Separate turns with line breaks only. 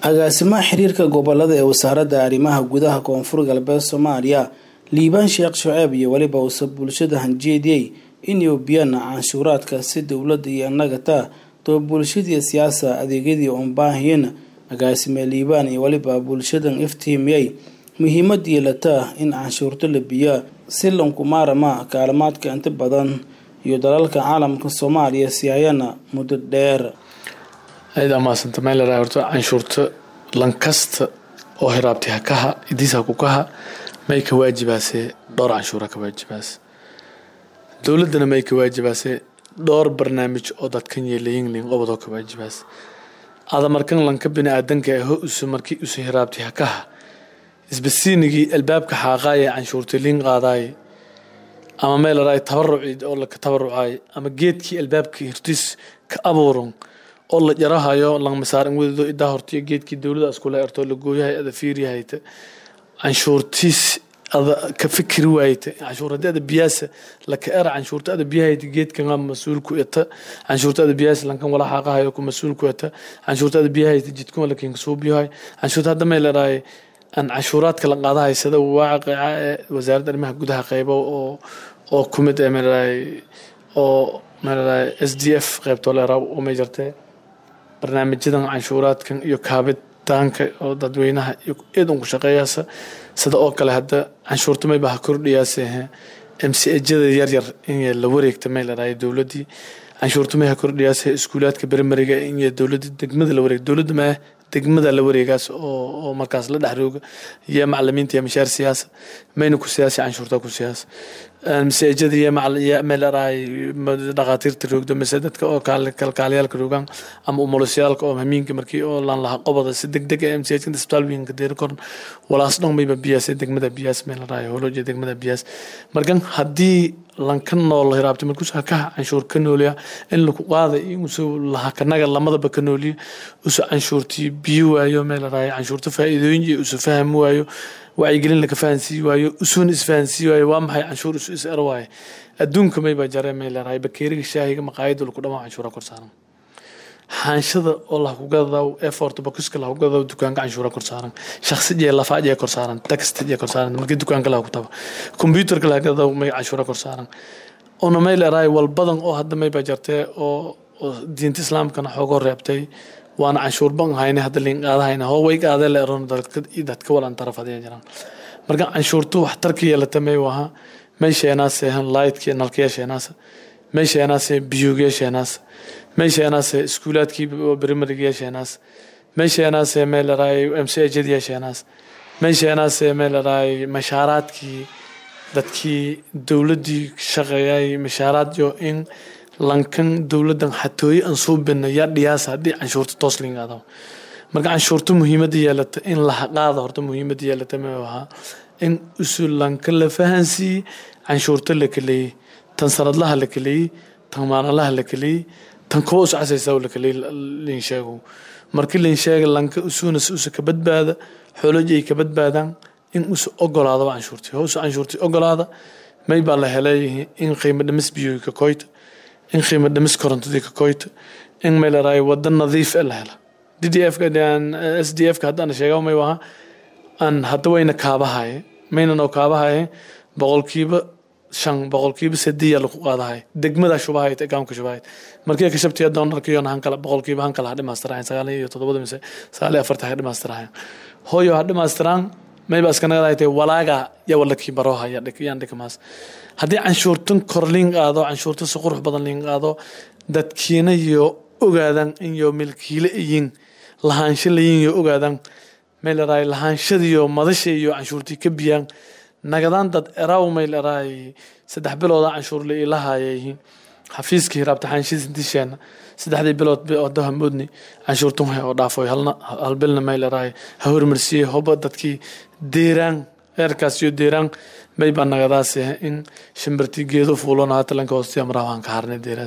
agaasimaha xiriirka gobolada ee wasaaradda arrimaha gudaha koonfur galbeed soomaaliya liibaan sheekh shuceeb iyo weliba uuse bulshada hanjeediyey inay ubiyaan canshuuraadka si dowladda iyo annagata doo bulshadii siyaasa adeegyadii uun baahiyeen agaasime liibaan iyo weliba bulshadan iftiimiyey muhiimad yeelataa in canshuurta la biyaa si lankumaarama kaalmaadka inta badan iyo dalalka caalamka soomaaliya siiyayana muddo dheer
ayada maasanta meelera horta canshuurta lankasta oo hiraabtay hakaha idiis hakukaha may ka waajibaasee dhowr canshuura ka waajibaas dowladana may ka waajibaasee dhowr barnaamij oo dadkan yeelayin qobodoo ka waajibaas ada markan lanka bini-aadanka aho usu markii usu hiraabtay hakaha isbasiinigii albaabka xaaqaaye canshuurta liin qaadaaye ama meeleraay tabaruci oo laka tabarucaay ama geedkii albaabka hirtiis ka abuuran oo la jarahayo langmasaaran wedado idaa hortiyo geedkii dowlada iskula ertoo la gooyahay ada fiiryahayta canshuurtiis ada ka fikri waayta canshuur haddii ada biyaasa laka era canshuurta ada biyahayta geedkan mas-uul ku eta canshuurta ada biyaasa lankan wala xaaqahayo ku mas-uul ku eta canshuurta ada biyahayta jidkun lakinka soo biyahay canshuurta hadda may leedahay aan canshuuraadka la qaadahay sida waaqica ee wasaaradda arrimaha gudaha qeybo oo oo ku mid ee meelahay oo meelahay s d f qeybtoo leeraa oo may jirtee barnaamijyadan canshuuraadkan iyo kaabitaanka oo dadweynaha iyo eedan ku shaqeeyaasa sida oo kale hadda canshuurta mayba ha kordhiyaase m c ejada yaryar in la wareegta may leedahay dowladdii canshuurta may ha kordhiyaase iskuulaadka berimariga in dowladda degmada la wareeg dowladda maa degmada la wareegaas oo markaas la dhexrooga iyo macalimiinta iyo mashaar siyaasa mayna ku siyaasi canshuurta ku siyaas masaajada iyo meelaraay dhaqaatiirta roogdo mise dadka oo kalkaalayaalka roogaan ama umulusyaalka oo hamiinka markii oo laan lahaa qobada si deg deg ee masaajidka isbitaal weynka deeri koran walaas dhan mayba biyaas degmada biyaas meelaraay holoja degmada biyaas markan haddii lanka nool hiraabta markuus hakaha canshuur ka nooliya in laku qaada inuusu lahakanaga lamadaba ka nooliya usu canshuurtii biyo waayo meelaraay canshuurta faa'iidooyin iyo usu fahmi waayo wacyigelin laka fahansii waayo usuuna isfahansii waayo waa maxay canshuur isu is er waaye adduunka mayba jare may leedahay bakeeriga shaahiga maqaayada laku dhamaa canshuura kor saaran xaanshada oo lahkugadaw effort bakuska lahkugadaw dukaanka canshuura kor saaran shakhsi jee lafa jee kor saaran text jee kor saaran markii dukaanka laha ku taba computerka lahagadaw may canshuura kor saaran ona may leedahay walbadan oo hadda mayba jartee oo diinta islaamkana xoogoo reebtay waana canshuur ban hayne hadda liin qaadahayna hoo way qaadee la eron dadka walan taraf hadee jiraan marka canshuurtu waxtarka yeelata may waha may sheenaase lightkii nalkaya sheenaasa may sheenaase biyoogiya sheenaasa may sheenaase iskuulaadkii brimarigiya sheenaas may sheenaase may laraay mcjadiya sheenaas may sheenaase may laraay mashaaraadkii dadkii dowladdii shaqeeyay mashaaraad yo in lankan dowladdan xatooye aan soo bina yaa dhiyaasa haddii canshuurta toos lingaado marka canshuurta muhiimadda yeelata in lahaqaada horta muhiimadda yeelata ma ahaa in usu lanka la fahansiiyey canshuurta la kaleeyey tan sanadlaha la kaleeyey tan maalinlaha la kaleeyey tan kuwa usu casaysa la kaleeyey linsheego markii linsheega lanka usuna usa ka badbaada xooloji ay ka badbaadaan in usu ogolaado canshuurtii housu canshuurtii ogolaada may baa la helay in qiimo dhimis biyoy ka koyta in qiimo dhimis korontadii ka koyto in may laraay wada nadiif e la hela d d f s d f ka haddaan sheega may waha aan hadda wayna kaabahaye mayna noo kaabahaye boqolkiiba shan boqolkiiba sadiya lagu qaadahay degmada shubahayd gaamka shubahayd markii ka shabtiya doonarkiyon hankala boqolkiiba hankala ha dhimaastirahayn sagaal iyo toddobada mise sagaal iyo afarta ha dhimaastirahayn hooyo ha dhimaastiraan mayba iskanagadaaytay walaaga ya walakii baroha yaan dhikamaas haddii canshuurtan kor liin qaado canshuurta si qurux badan liin qaado dadkiina iyo ogaadan in yo milkiile iyin lahaansho layin yo ogaadan may laraay lahaanshadiyo madasha iyo canshuurtii ka biyaan nagadaan dad eraw may laraay saddex bilooda canshuur la ilahayayihiin xafiiskii hiraabta xaanshiisindisheena saddexdii bilood odaha moodni canshuurtun hay oo dhaafoy hal bilna may laraay ha hormarsiiyey hoba dadkii deeraan eerkaas iyo deeraan may baa nagadaas in shimbirtii geedo fuulona hatalanka hoostiya maraha waan ka harnay deeraan